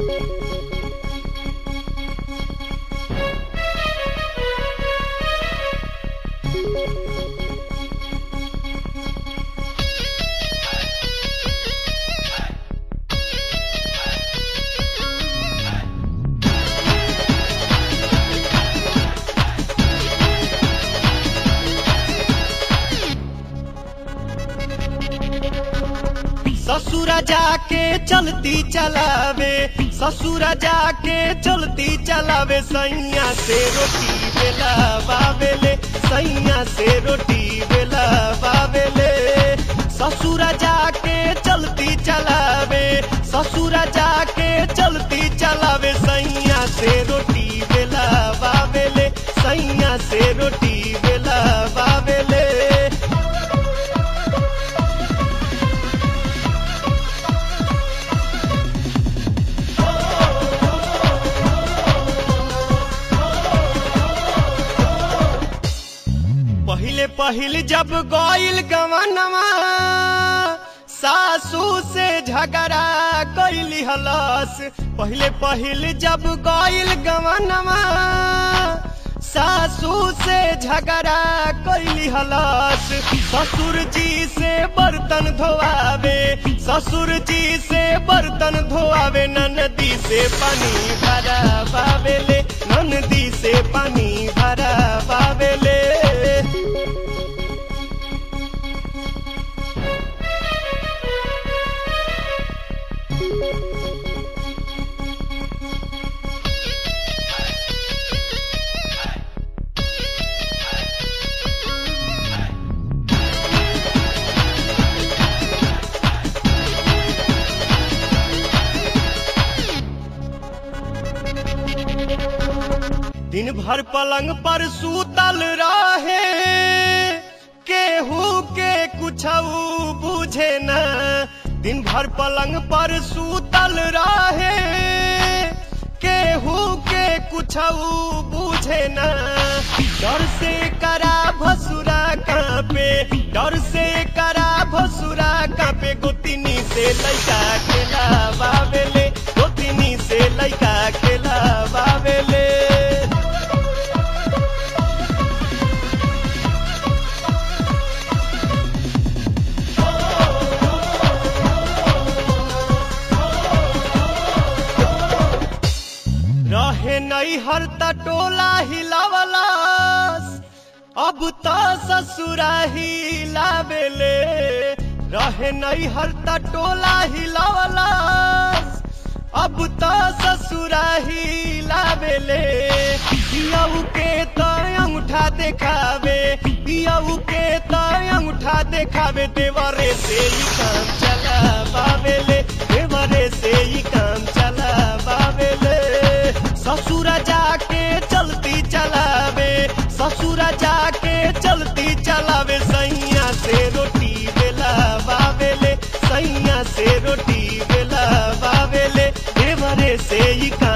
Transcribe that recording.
ससुरा जाके चलती चलावे ससुरा जाके चलती चलावे सैया से रोटी बेला बाबेले सैया से रोटी बेला बाबेले ससुरा जाके चलती चलावे ससुरा जाके चलती चलावे सैया से रोटी बेला बाबेले सैया से रोटी बेला बाबेले पहिले पहिले जब गइल गवनवा सासू से झगड़ा कैली हलस पहिले पहिले जब गइल गवनवा सासू से झगड़ा कैली हलस ससुर जी से बर्तन धोआवे ससुर जी से बर्तन धोआवे ननदी से पानी भरा बावेले ननदी से पानी भरा बावेले दिन भर पलंग पर सूतल रहे केहू के कुछ बुझे न दिन भर पलंग पर सूतल रहे केहू के कुछ बुझे न डर से करा भसुरा कांपे डर से करा भसुरा कांपे गोतिनी से लैका खेला बाबेले गोतिनी से लैका खेला बाबेले रहे नहीं हर टोला हिलावलास अब तो ससुरा हिलावेले रहे नहीं हर टोला हिलावलास अब तो ससुरा हिलावेले पियऊ के तो अंगूठा देखावे पियऊ के तो अंगूठा देखावे देवरे से ही काम चला बावेले देवरे से ही काम चला बावेले ससुरा जाके चलती चलावे ससुरा जाके चलती चलावे सैया से रोटी बेला बावेले सैया से रोटी बेला बावेले देवरे से ही